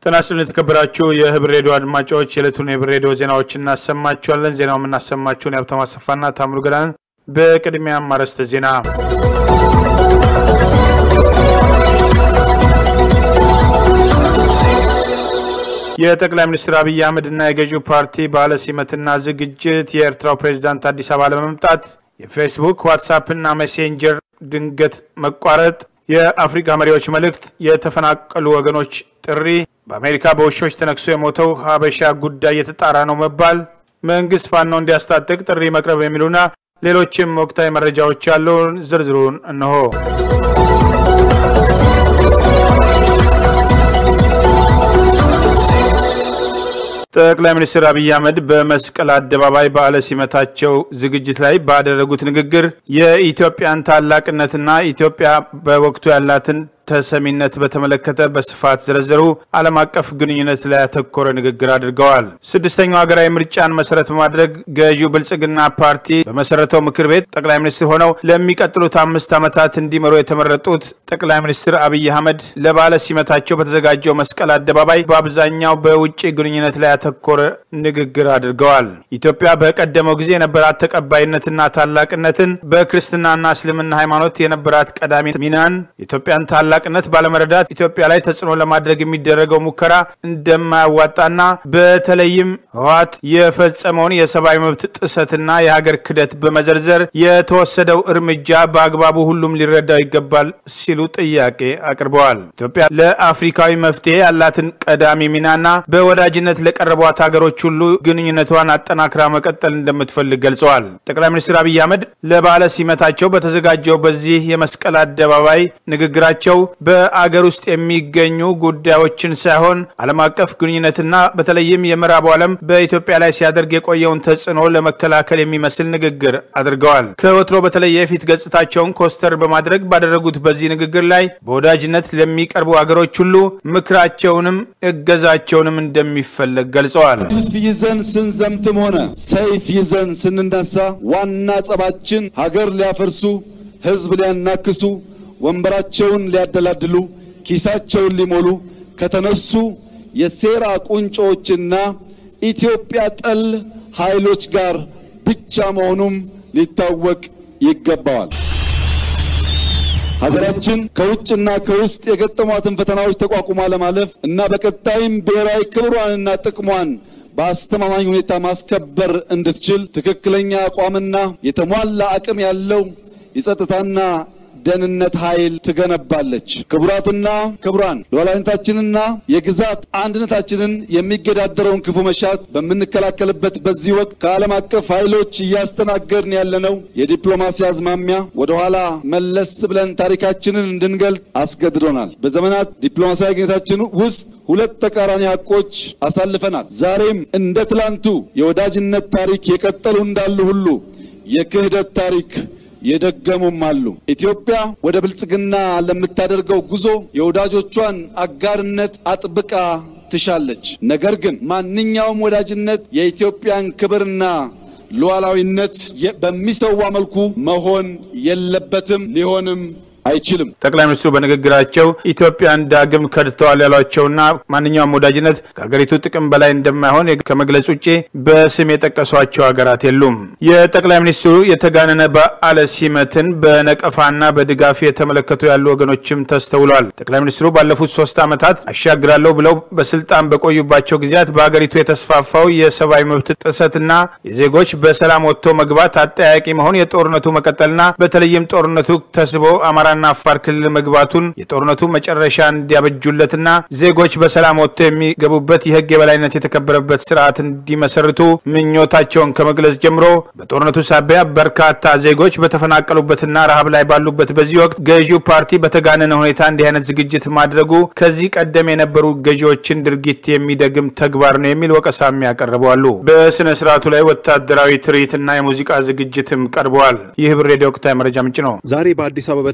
ጤና ይስጥልን የተከበራችሁ የህብር ሬዲዮ አድማጮች የዕለቱን የህብር ሬዲዮ ዜናዎች እናሰማችኋለን። ዜናው የምናሰማችሁን የሀብታሙ አሰፋና ታምሩ ገዳን። በቅድሚያም አርዕስተ ዜና የጠቅላይ ሚኒስትር አብይ አህመድና የገዢው ፓርቲ በዓለ ሲመትና ዝግጅት፣ የኤርትራው ፕሬዚዳንት አዲስ አበባ ለመምጣት፣ የፌስቡክ ዋትሳፕና ሜሴንጀር ድንገት መቋረጥ፣ የአፍሪካ መሪዎች መልእክት፣ የተፈናቀሉ ወገኖች ጥሪ፣ በአሜሪካ በውሾች ተነክሶ የሞተው ሀበሻ ጉዳይ የተጣራ ነው መባል፣ መንግስት ፋኖ እንዲያስታጥቅ ጥሪ መቅረብ የሚሉና ሌሎችም ወቅታዊ መረጃዎች ያሉን ዝርዝሩን እነሆ። ጠቅላይ ሚኒስትር አብይ አህመድ በመስቀል አደባባይ በዓለ ሲመታቸው ዝግጅት ላይ ባደረጉት ንግግር የኢትዮጵያን ታላቅነትና ኢትዮጵያ በወቅቱ ያላትን ተሰሚነት በተመለከተ በስፋት ዘረዘሩ። ዓለም አቀፍ ግንኙነት ላይ ያተኮረ ንግግር አድርገዋል። ስድስተኛው ሀገራዊ ምርጫን መሰረት በማድረግ ገዢው ብልጽግና ፓርቲ በመሰረተው ምክር ቤት ጠቅላይ ሚኒስትር ሆነው ለሚቀጥሉት አምስት ዓመታት እንዲመሩ የተመረጡት ጠቅላይ ሚኒስትር አብይ አህመድ ለበዓለ ሲመታቸው በተዘጋጀው መስቀል አደባባይ በአብዛኛው በውጭ ግንኙነት ላይ ያተኮረ ንግግር አድርገዋል። ኢትዮጵያ በቀደመው ጊዜ የነበራት ተቀባይነትና ታላቅነትን በክርስትናና እስልምና ሃይማኖት የነበራት ቀዳሚ ሚናን የኢትዮጵያን ታላ ታላቅነት ባለመረዳት ኢትዮጵያ ላይ ተጽዕኖ ለማድረግ የሚደረገው ሙከራ እንደማያዋጣና በተለይም ህወሓት የፈጸመውን የሰብአዊ መብት ጥሰትና የሀገር ክደት በመዘርዘር የተወሰደው እርምጃ በአግባቡ ሁሉም ሊረዳው ይገባል ሲሉ ጥያቄ አቅርበዋል። ኢትዮጵያ ለአፍሪካዊ መፍትሄ ያላትን ቀዳሚ ሚናና በወዳጅነት ለቀረቧት ሀገሮች ሁሉ ግንኙነቷን አጠናክራ መቀጠል እንደምትፈልግ ገልጸዋል። ጠቅላይ ሚኒስትር አብይ አህመድ ለበዓለ ሲመታቸው በተዘጋጀው በዚህ የመስቀል አደባባይ ንግግራቸው በአገር ውስጥ የሚገኙ ጉዳዮችን ሳይሆን ዓለም አቀፍ ግንኙነትና በተለይም የምዕራቡ ዓለም በኢትዮጵያ ላይ ሲያደርግ የቆየውን ተጽዕኖ ለመከላከል የሚመስል ንግግር አድርገዋል። ከወትሮ በተለየ የፊት ገጽታቸውን ኮስተር በማድረግ ባደረጉት በዚህ ንግግር ላይ በወዳጅነት ለሚቀርቡ አገሮች ሁሉ ምክራቸውንም እገዛቸውንም እንደሚፈለግ ገልጸዋል። ሰልፍ ይዘን ስንዘምትም ሆነ ሰይፍ ይዘን ስንነሳ ዋና ጸባችን ሀገር ሊያፈርሱ፣ ህዝብ ሊያናክሱ ወንበራቸውን ሊያደላድሉ ኪሳቸውን ሊሞሉ ከተነሱ የሴራ ቁንጮዎችና ኢትዮጵያ ጠል ኃይሎች ጋር ብቻ መሆኑም ሊታወቅ ይገባዋል። ሀገራችን ከውጭና ከውስጥ የገጠሟትን ፈተናዎች ተቋቁማ ለማለፍ እና በቀጣይም ብሔራዊ ክብሯንና ጥቅሟን በአስተማማኝ ሁኔታ ማስከበር እንድትችል ትክክለኛ አቋምና የተሟላ አቅም ያለው የጸጥታና ደህንነት ኃይል ትገነባለች። ክቡራትና ክቡራን ሉዓላዊነታችንና የግዛት አንድነታችንን የሚገዳደረውን ክፉ መሻት በምንከላከልበት በዚህ ወቅት ከዓለም አቀፍ ኃይሎች እያስተናገድን ያለነው የዲፕሎማሲ አዝማሚያ ወደኋላ መለስ ብለን ታሪካችንን እንድንገልጥ አስገድዶናል። በዘመናት ዲፕሎማሲያዊ ግንኙነታችን ውስጥ ሁለት ተቃራኒ ሀቆች አሳልፈናል። ዛሬም እንደ ትላንቱ የወዳጅነት ታሪክ የቀጠሉ እንዳሉ ሁሉ የክህደት ታሪክ የደገሙም አሉ። ኢትዮጵያ ወደ ብልጽግና ለምታደርገው ጉዞ የወዳጆቿን አጋርነት አጥብቃ ትሻለች። ነገር ግን ማንኛውም ወዳጅነት የኢትዮጵያን ክብርና ሉዓላዊነት በሚሰዋ መልኩ መሆን የለበትም፣ ሊሆንም አይችልም። ጠቅላይ ሚኒስትሩ በንግግራቸው ኢትዮጵያን ዳግም ከድተዋል ያሏቸውና ማንኛውም ወዳጅነት ከሀገሪቱ ጥቅም በላይ እንደማይሆን ከመግለጽ ውጭ በስም የጠቀሷቸው ሀገራት የሉም። የጠቅላይ ሚኒስትሩ የተጋነነ በዓለ ሲመትን በነቀፋና በድጋፍ የተመለከቱ ያሉ ወገኖችም ተስተውሏል። ጠቅላይ ሚኒስትሩ ባለፉት ሶስት ዓመታት አሻግራለሁ ብለው በስልጣን በቆዩባቸው ጊዜያት በሀገሪቱ የተስፋፋው የሰብአዊ መብት ጥሰትና የዜጎች በሰላም ወጥቶ መግባት አጠያቂ መሆን፣ የጦርነቱ መቀጠልና በተለይም ጦርነቱ ተስቦ አማራ ና አፋር ክልል መግባቱን የጦርነቱ መጨረሻ እንዲያበጁለትና ዜጎች በሰላም ወጥቶ የሚገቡበት የሕግ የበላይነት የተከበረበት ስርዓት እንዲመሰርቱ ምኞታቸውን ከመግለጽ ጀምሮ በጦርነቱ ሳቢያ በርካታ ዜጎች በተፈናቀሉበትና ረሃብ ላይ ባሉበት በዚህ ወቅት ገዢው ፓርቲ በተጋነነ ሁኔታ እንዲህ አይነት ዝግጅት ማድረጉ ከዚህ ቀደም የነበሩ ገዢዎችን ድርጊት የሚደግም ተግባር ነው የሚል ወቀሳም ያቀርበዋሉ። በስነ ስርዓቱ ላይ ወታደራዊ ትርኢትና የሙዚቃ ዝግጅትም ቀርበዋል። ይህ ህብር ሬዲዮ ወቅታዊ መረጃ ምንጭ ነው። ዛሬ በአዲስ አበባ በተካሄደው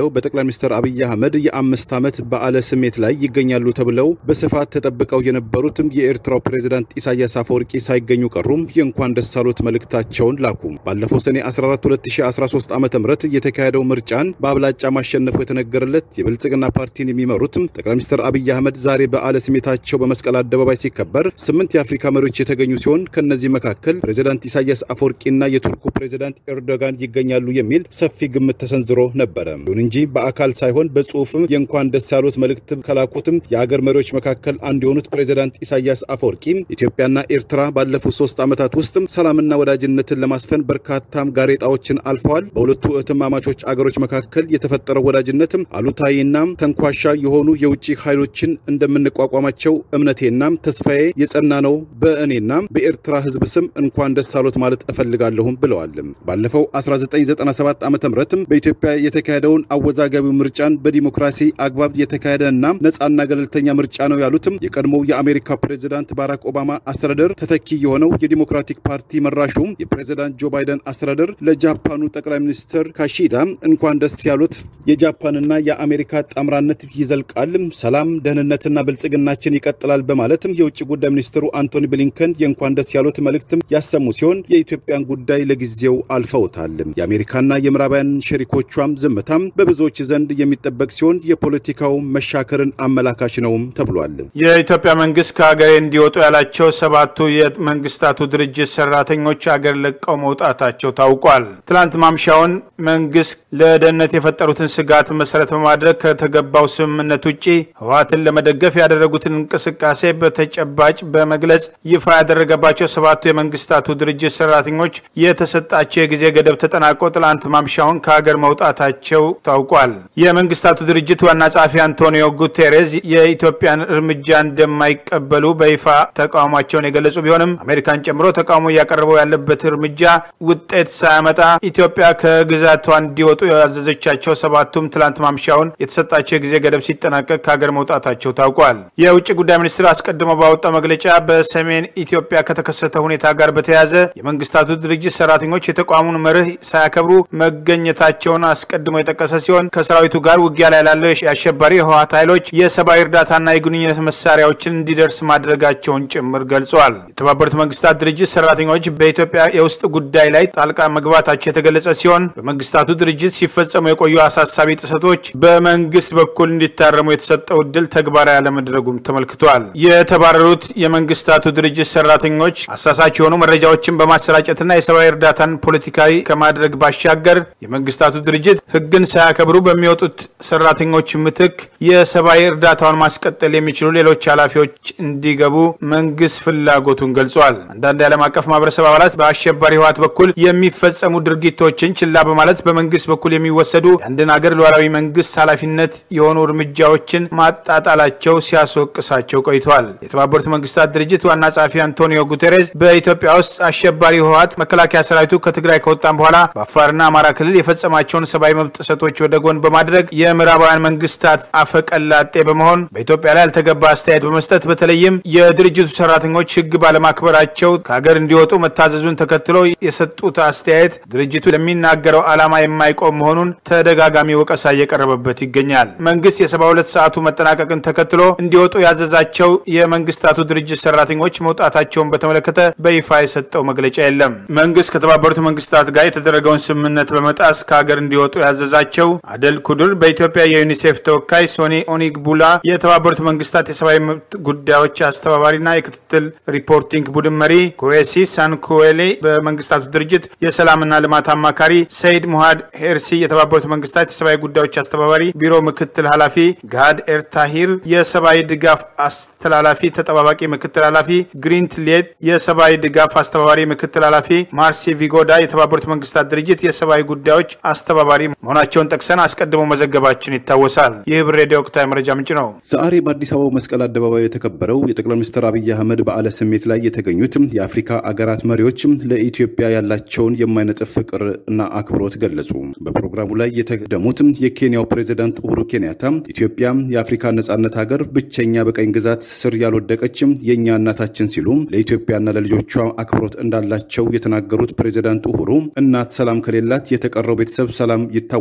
በተካሄደው በጠቅላይ ሚኒስትር አብይ አህመድ የአምስት ዓመት በዓለ ስሜት ላይ ይገኛሉ ተብለው በስፋት ተጠብቀው የነበሩትም የኤርትራው ፕሬዝዳንት ኢሳያስ አፈወርቂ ሳይገኙ ቀሩም የእንኳን ደስ አሎት መልእክታቸውን ላኩ። ባለፈው ሰኔ 14 2013 ዓ ም የተካሄደው ምርጫን በአብላጫ ማሸነፉ የተነገረለት የብልጽግና ፓርቲን የሚመሩትም ጠቅላይ ሚኒስትር አብይ አህመድ ዛሬ በዓለ ስሜታቸው በመስቀል አደባባይ ሲከበር ስምንት የአፍሪካ መሪዎች የተገኙ ሲሆን ከእነዚህ መካከል ፕሬዝዳንት ኢሳያስ አፈወርቂና የቱርኩ ፕሬዝዳንት ኤርዶጋን ይገኛሉ የሚል ሰፊ ግምት ተሰንዝሮ ነበረ። ይሁን እንጂ በአካል ሳይሆን በጽሁፍም የእንኳን ደስ ያሉት መልእክት ከላኩትም የአገር መሪዎች መካከል አንዱ የሆኑት ፕሬዝዳንት ኢሳያስ አፈወርቂ ኢትዮጵያና ኤርትራ ባለፉት ሶስት ዓመታት ውስጥም ሰላምና ወዳጅነትን ለማስፈን በርካታም ጋሬጣዎችን አልፈዋል። በሁለቱ እህትማማቾች አገሮች መካከል የተፈጠረው ወዳጅነትም አሉታዊና ተንኳሻ የሆኑ የውጭ ኃይሎችን እንደምንቋቋማቸው እምነቴና ተስፋዬ የጸና ነው። በእኔና በኤርትራ ሕዝብ ስም እንኳን ደስ አሎት ማለት እፈልጋለሁም ብለዋል። ባለፈው 1997 ዓ ም በኢትዮጵያ የተካሄደውን አወዛጋቢው ምርጫን በዲሞክራሲ አግባብ የተካሄደና ነጻና ገለልተኛ ምርጫ ነው ያሉትም የቀድሞው የአሜሪካ ፕሬዝዳንት ባራክ ኦባማ አስተዳደር ተተኪ የሆነው የዲሞክራቲክ ፓርቲ መራሹ የፕሬዝዳንት ጆ ባይደን አስተዳደር ለጃፓኑ ጠቅላይ ሚኒስትር ካሺዳ እንኳን ደስ ያሉት የጃፓንና የአሜሪካ ጣምራነት ይዘልቃል፣ ሰላም፣ ደህንነትና ብልጽግናችን ይቀጥላል በማለትም የውጭ ጉዳይ ሚኒስትሩ አንቶኒ ብሊንከን የእንኳን ደስ ያሉት መልእክትም ያሰሙ ሲሆን የኢትዮጵያን ጉዳይ ለጊዜው አልፈውታል። የአሜሪካና የምዕራባውያን ሸሪኮቿም ዝምታም በብዙዎች ዘንድ የሚጠበቅ ሲሆን የፖለቲካው መሻከርን አመላካች ነውም ተብሏል። የኢትዮጵያ መንግስት ከሀገሬ እንዲወጡ ያላቸው ሰባቱ የመንግስታቱ ድርጅት ሰራተኞች አገር ለቀው መውጣታቸው ታውቋል። ትላንት ማምሻውን መንግስት ለደህንነት የፈጠሩትን ስጋት መሰረት በማድረግ ከተገባው ስምምነት ውጭ ህወሓትን ለመደገፍ ያደረጉትን እንቅስቃሴ በተጨባጭ በመግለጽ ይፋ ያደረገባቸው ሰባቱ የመንግስታቱ ድርጅት ሰራተኞች የተሰጣቸው የጊዜ ገደብ ተጠናቆ ትላንት ማምሻውን ከሀገር መውጣታቸው ታውቋል። የመንግስታቱ ድርጅት ዋና ጸሐፊ አንቶኒዮ ጉቴሬዝ የኢትዮጵያን እርምጃ እንደማይቀበሉ በይፋ ተቃውሟቸውን የገለጹ ቢሆንም አሜሪካን ጨምሮ ተቃውሞ እያቀረበው ያለበት እርምጃ ውጤት ሳያመጣ ኢትዮጵያ ከግዛቷ እንዲወጡ ያዘዘቻቸው ሰባቱም ትላንት ማምሻውን የተሰጣቸው የጊዜ ገደብ ሲጠናቀቅ ከሀገር መውጣታቸው ታውቋል። የውጭ ጉዳይ ሚኒስትር አስቀድሞ ባወጣው መግለጫ በሰሜን ኢትዮጵያ ከተከሰተ ሁኔታ ጋር በተያያዘ የመንግስታቱ ድርጅት ሰራተኞች የተቋሙን መርህ ሳያከብሩ መገኘታቸውን አስቀድሞ የጠቀሰ ሲሆን ከሰራዊቱ ጋር ውጊያ ላይ ላለው የአሸባሪ የህወሓት ኃይሎች የሰብአዊ እርዳታና የግንኙነት መሳሪያዎችን እንዲደርስ ማድረጋቸውን ጭምር ገልጿል። የተባበሩት መንግስታት ድርጅት ሰራተኞች በኢትዮጵያ የውስጥ ጉዳይ ላይ ጣልቃ መግባታቸው የተገለጸ ሲሆን በመንግስታቱ ድርጅት ሲፈጸሙ የቆዩ አሳሳቢ ጥሰቶች በመንግስት በኩል እንዲታረሙ የተሰጠው እድል ተግባራዊ አለመድረጉም ተመልክቷል። የተባረሩት የመንግስታቱ ድርጅት ሰራተኞች አሳሳች የሆኑ መረጃዎችን በማሰራጨትና የሰብአዊ እርዳታን ፖለቲካዊ ከማድረግ ባሻገር የመንግስታቱ ድርጅት ህግን ሳያከብሩ በሚወጡት ሰራተኞች ምትክ የሰብአዊ እርዳታውን ማስቀጠል የሚችሉ ሌሎች ኃላፊዎች እንዲገቡ መንግስት ፍላጎቱን ገልጿል። አንዳንድ የዓለም አቀፍ ማህበረሰብ አባላት በአሸባሪ ህወሓት በኩል የሚፈጸሙ ድርጊቶችን ችላ በማለት በመንግስት በኩል የሚወሰዱ የአንድን ሀገር ሉዓላዊ መንግስት ኃላፊነት የሆኑ እርምጃዎችን ማጣጣላቸው ሲያስወቅሳቸው ቆይተዋል። የተባበሩት መንግስታት ድርጅት ዋና ጸሐፊ አንቶኒዮ ጉቴሬዝ በኢትዮጵያ ውስጥ አሸባሪ ህወሓት መከላከያ ሰራዊቱ ከትግራይ ከወጣም በኋላ በአፋርና አማራ ክልል የፈጸማቸውን ሰብአዊ መብት ጥሰቶች ወደ ጎን በማድረግ የምዕራባውያን መንግስታት አፈቀላጤ በመሆን በኢትዮጵያ ላይ ያልተገባ አስተያየት በመስጠት በተለይም የድርጅቱ ሰራተኞች ህግ ባለማክበራቸው ከሀገር እንዲወጡ መታዘዙን ተከትሎ የሰጡት አስተያየት ድርጅቱ ለሚናገረው ዓላማ የማይቆም መሆኑን ተደጋጋሚ ወቀሳ እየቀረበበት ይገኛል። መንግስት የሰባ ሁለት ሰዓቱ መጠናቀቅን ተከትሎ እንዲወጡ ያዘዛቸው የመንግስታቱ ድርጅት ሰራተኞች መውጣታቸውን በተመለከተ በይፋ የሰጠው መግለጫ የለም። መንግስት ከተባበሩት መንግስታት ጋር የተደረገውን ስምምነት በመጣስ ከሀገር እንዲወጡ ያዘዛቸው አደል ኩድር በኢትዮጵያ የዩኒሴፍ ተወካይ ሶኒ ኦኒግቡላ የተባበሩት መንግስታት የሰብአዊ መብት ጉዳዮች አስተባባሪና የክትትል ሪፖርቲንግ ቡድን መሪ ኩዌሲ ሳንኩዌሌ በመንግስታቱ ድርጅት የሰላምና ልማት አማካሪ ሰይድ ሙሃድ ሄርሲ የተባበሩት መንግስታት የሰብአዊ ጉዳዮች አስተባባሪ ቢሮ ምክትል ኃላፊ ጋድ ኤርታሂር የሰብአዊ ድጋፍ አስተላላፊ ተጠባባቂ ምክትል ኃላፊ ግሪንት ሌት የሰብአዊ ድጋፍ አስተባባሪ ምክትል ኃላፊ ማርሲ ቪጎዳ የተባበሩት መንግስታት ድርጅት የሰብአዊ ጉዳዮች አስተባባሪ መሆናቸውን ጠቅሰን አስቀድሞ መዘገባችን ይታወሳል። ይህ ብር ሬዲዮ ወቅታዊ መረጃ ምንጭ ነው። ዛሬ በአዲስ አበባው መስቀል አደባባይ የተከበረው የጠቅላይ ሚኒስትር አብይ አህመድ በዓለ ስሜት ላይ የተገኙት የአፍሪካ አገራት መሪዎች ለኢትዮጵያ ያላቸውን የማይነጥፍ ፍቅር እና አክብሮት ገለጹ። በፕሮግራሙ ላይ የተደሙት የኬንያው ፕሬዚዳንት ኡሁሩ ኬንያታ ኢትዮጵያ የአፍሪካ ነጻነት ሀገር ብቸኛ በቀኝ ግዛት ስር ያልወደቀችም የእኛ እናታችን ሲሉ ለኢትዮጵያና ለልጆቿ አክብሮት እንዳላቸው የተናገሩት ፕሬዚዳንት ኡሁሩ እናት ሰላም ከሌላት የተቀረው ቤተሰብ ሰላም ይታወካል፣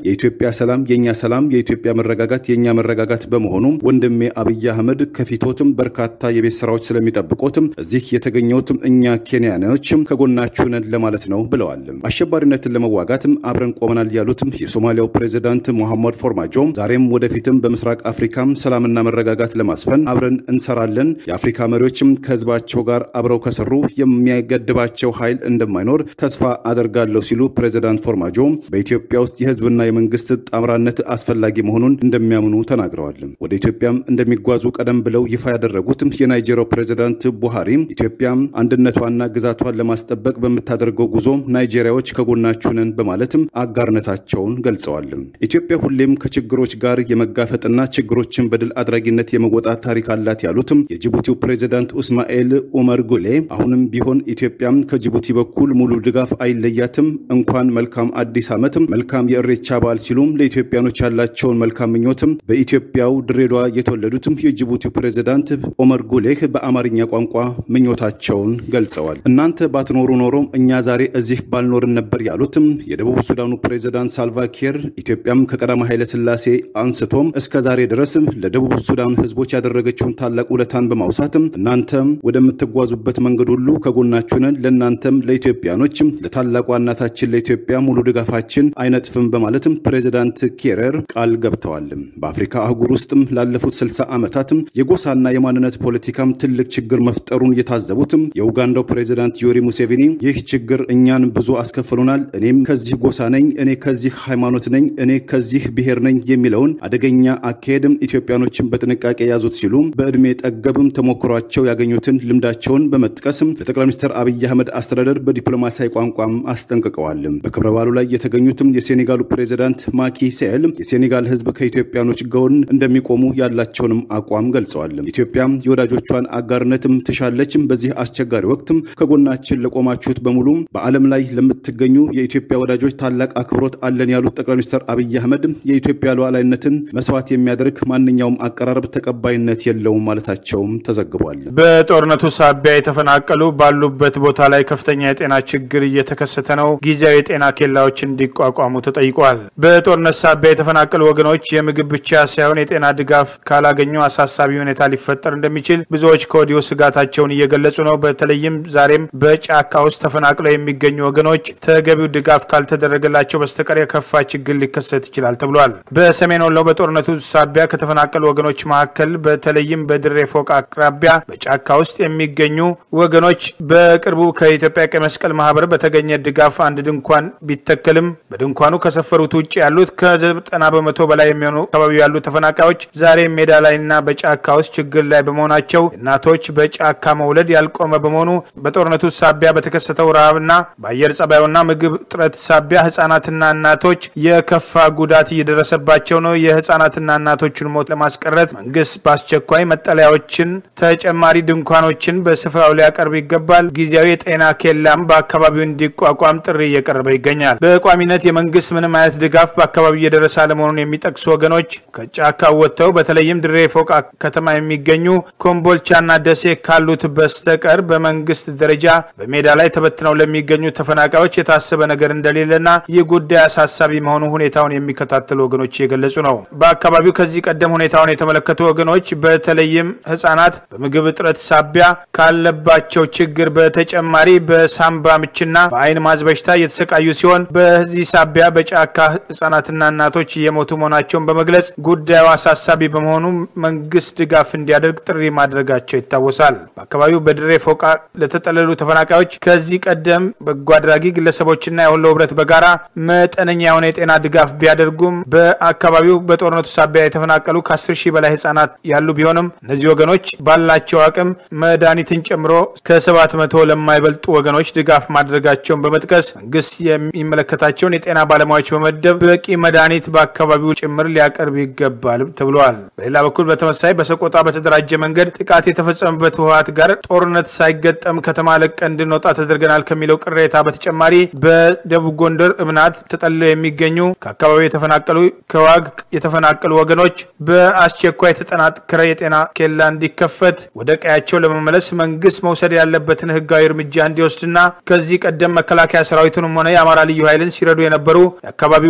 የኢትዮጵያ ሰላም የእኛ ሰላም፣ የኢትዮጵያ መረጋጋት የእኛ መረጋጋት በመሆኑ ወንድሜ አብይ አህመድ ከፊቶትም በርካታ የቤት ስራዎች ስለሚጠብቆትም እዚህ የተገኘውትም እኛ ኬንያኖችም ከጎናችሁ ነን ለማለት ነው ብለዋል። አሸባሪነትን ለመዋጋትም አብረን ቆመናል ያሉትም የሶማሊያው ፕሬዚዳንት ሞሐመድ ፎርማጆ ዛሬም ወደፊትም በምስራቅ አፍሪካም ሰላምና መረጋጋት ለማስፈን አብረን እንሰራለን። የአፍሪካ መሪዎችም ከህዝባቸው ጋር አብረው ከሰሩ የሚያገድባቸው ኃይል እንደማይኖር ተስፋ አደርጋለሁ ሲሉ ፕሬዚዳንት ፎርማጆ በኢትዮጵያ ውስጥ የህዝብና የመንግስት ጣምራነት አስፈላጊ መሆኑን እንደሚያምኑ ተናግረዋል። ወደ ኢትዮጵያም እንደሚጓዙ ቀደም ብለው ይፋ ያደረጉትም የናይጄሪያው ፕሬዚዳንት ቡሃሪ ኢትዮጵያ አንድነቷና ግዛቷን ለማስጠበቅ በምታደርገው ጉዞ ናይጄሪያዎች ከጎናችሁ ነን በማለትም አጋርነታቸውን ገልጸዋል። ኢትዮጵያ ሁሌም ከችግሮች ጋር የመጋፈጥና ችግሮችን በድል አድራጊነት የመወጣት ታሪክ አላት ያሉትም የጅቡቲው ፕሬዚዳንት ኡስማኤል ኡመር ጉሌ አሁንም ቢሆን ኢትዮጵያ ከጅቡቲ በኩል ሙሉ ድጋፍ አይለያትም፣ እንኳን መልካም አዲስ ዓመትም መልካም የእሬቻ በዓል ሲሉም ለኢትዮጵያኖች ያላቸውን መልካም ምኞትም በኢትዮጵያው ድሬዳዋ የተወለዱትም የጅቡቲው ፕሬዚዳንት ኦመር ጉሌህ በአማርኛ ቋንቋ ምኞታቸውን ገልጸዋል። እናንተ ባትኖሩ ኖሮ እኛ ዛሬ እዚህ ባልኖርን ነበር ያሉትም የደቡብ ሱዳኑ ፕሬዚዳንት ሳልቫኪር ኢትዮጵያም ከቀዳማዊ ኃይለ ሥላሴ አንስቶም እስከ ዛሬ ድረስም ለደቡብ ሱዳን ሕዝቦች ያደረገችውን ታላቅ ውለታን በማውሳትም እናንተም ወደምትጓዙበት መንገድ ሁሉ ከጎናችሁ ነን፣ ለእናንተም ለኢትዮጵያኖችም ለታላቋ እናታችን ለኢትዮጵያ ሙሉ ድጋፋችን አይነጥፍም በማለትም ፕሬዚዳንት ኬረር ቃል ገብተዋል። በአፍሪካ አህጉር ውስጥም ላለፉት 60 ዓመታትም የጎሳና የማንነት ፖለቲካም ትልቅ ችግር መፍጠሩን የታዘቡትም የኡጋንዳው ፕሬዚዳንት ዮሪ ሙሴቪኒ ይህ ችግር እኛን ብዙ አስከፍሎናል፣ እኔም ከዚህ ጎሳ ነኝ፣ እኔ ከዚህ ሃይማኖት ነኝ፣ እኔ ከዚህ ብሔር ነኝ የሚለውን አደገኛ አካሄድም ኢትዮጵያኖችን በጥንቃቄ ያዙት ሲሉ በዕድሜ ጠገብም ተሞክሯቸው ያገኙትን ልምዳቸውን በመጥቀስም ለጠቅላይ ሚኒስትር አብይ አህመድ አስተዳደር በዲፕሎማሲያዊ ቋንቋም አስጠንቅቀዋል። በክብረ በዓሉ ላይ የተገኙትም የሴኔጋሉ ፕሬዚዳንት ማኪ ሴል የሴኔጋል ሕዝብ ከኢትዮጵያኖች ጎን እንደሚቆሙ ያላቸውንም አቋም ገልጸዋል። ኢትዮጵያም የወዳጆቿን አጋርነትም ትሻለችም። በዚህ አስቸጋሪ ወቅትም ከጎናችን ለቆማችሁት በሙሉ በዓለም ላይ ለምትገኙ የኢትዮጵያ ወዳጆች ታላቅ አክብሮት አለን ያሉት ጠቅላይ ሚኒስትር አብይ አህመድ የኢትዮጵያ ሉዓላዊነትን መስዋዕት የሚያደርግ ማንኛውም አቀራረብ ተቀባይነት የለውም ማለታቸውም ተዘግቧል። በጦርነቱ ሳቢያ የተፈናቀሉ ባሉበት ቦታ ላይ ከፍተኛ የጤና ችግር እየተከሰተ ነው። ጊዜያዊ የጤና ኬላዎች እንዲቋቋሙ ተጠይቋል። በጦርነት ሳቢያ የተፈናቀሉ ወገኖች የምግብ ብቻ ሳይሆን የጤና ድጋፍ ካላገኙ አሳሳቢ ሁኔታ ሊፈጠር እንደሚችል ብዙዎች ከወዲሁ ስጋታቸውን እየገለጹ ነው። በተለይም ዛሬም በጫካ ውስጥ ተፈናቅለው የሚገኙ ወገኖች ተገቢው ድጋፍ ካልተደረገላቸው በስተቀር የከፋ ችግር ሊከሰት ይችላል ተብሏል። በሰሜን ወሎ በጦርነቱ ሳቢያ ከተፈናቀሉ ወገኖች መካከል በተለይም በድሬ ፎቅ አቅራቢያ በጫካ ውስጥ የሚገኙ ወገኖች በቅርቡ ከኢትዮጵያ ቀይ መስቀል ማህበር በተገኘ ድጋፍ አንድ ድንኳን ቢተከልም በድንኳኑ ከሰፈሩት ውጭ ያሉት ከዘጠና በመቶ በላይ የሚሆኑ አካባቢ ያሉ ተፈናቃዮች ዛሬ ሜዳ ላይና በጫካ ውስጥ ችግር ላይ በመሆናቸው እናቶች በጫካ መውለድ ያልቆመ በመሆኑ በጦርነቱ ሳቢያ በተከሰተው ረሃብና በአየር ጸባዩና ምግብ እጥረት ሳቢያ ህጻናትና እናቶች የከፋ ጉዳት እየደረሰባቸው ነው። የህጻናትና እናቶችን ሞት ለማስቀረት መንግስት በአስቸኳይ መጠለያዎችን፣ ተጨማሪ ድንኳኖችን በስፍራው ሊያቀርብ ይገባል። ጊዜያዊ የጤና ኬላም በአካባቢው እንዲቋቋም ጥሪ እየቀረበ ይገኛል። በቋሚነት የመንግስት ምንም አይነት ድጋፍ በአካባቢው እየደረሰ አለመሆኑን የሚጠቅሱ ወገኖች ከጫካ ወጥተው በተለይም ድሬ ፎቅ ከተማ የሚገኙ ኮምቦልቻና ደሴ ካሉት በስተቀር በመንግስት ደረጃ በሜዳ ላይ ተበትነው ለሚገኙ ተፈናቃዮች የታሰበ ነገር እንደሌለና ይህ ጉዳይ አሳሳቢ መሆኑ ሁኔታውን የሚከታተሉ ወገኖች እየገለጹ ነው። በአካባቢው ከዚህ ቀደም ሁኔታውን የተመለከቱ ወገኖች በተለይም ህጻናት በምግብ እጥረት ሳቢያ ካለባቸው ችግር በተጨማሪ በሳምባ ምችና በአይን ማዝ በሽታ እየተሰቃዩ ሲሆን በዚህ ሳቢያ በጫካ ህጻናትና እናቶች እየሞቱ መሆናቸውን በመግለጽ ጉዳዩ አሳሳቢ በመሆኑ መንግስት ድጋፍ እንዲያደርግ ጥሪ ማድረጋቸው ይታወሳል። በአካባቢው በድሬ ፎቃ ለተጠለሉ ተፈናቃዮች ከዚህ ቀደም በጎ አድራጊ ግለሰቦችና የወሎ ህብረት በጋራ መጠነኛ የሆነ የጤና ድጋፍ ቢያደርጉም በአካባቢው በጦርነቱ ሳቢያ የተፈናቀሉ ከ10 ሺህ በላይ ህጻናት ያሉ ቢሆንም እነዚህ ወገኖች ባላቸው አቅም መድኃኒትን ጨምሮ ከሰባት መቶ ለማይበልጡ ወገኖች ድጋፍ ማድረጋቸውን በመጥቀስ መንግስት የሚመለከታቸውን የጤና ባለሙያዎች በመደብ በቂ መድኃኒት በአካባቢው ጭምር ሊያቀርብ ይገባል ተብሏል። በሌላ በኩል በተመሳይ በሰቆጣ በተደራጀ መንገድ ጥቃት የተፈጸመበት ህወሓት ጋር ጦርነት ሳይገጠም ከተማ ለቀን እንድንወጣ ተደርገናል ከሚለው ቅሬታ በተጨማሪ በደቡብ ጎንደር እብናት ተጠልለው የሚገኙ ከአካባቢው የተፈናቀሉ ከዋግ የተፈናቀሉ ወገኖች በአስቸኳይ የተጠናከረ የጤና ኬላ እንዲከፈት ወደ ቀያቸው ለመመለስ መንግስት መውሰድ ያለበትን ህጋዊ እርምጃ እንዲወስድና ከዚህ ቀደም መከላከያ ሰራዊቱንም ሆነ የአማራ ልዩ ኃይልን ሲረዱ የነበሩ የአካባቢው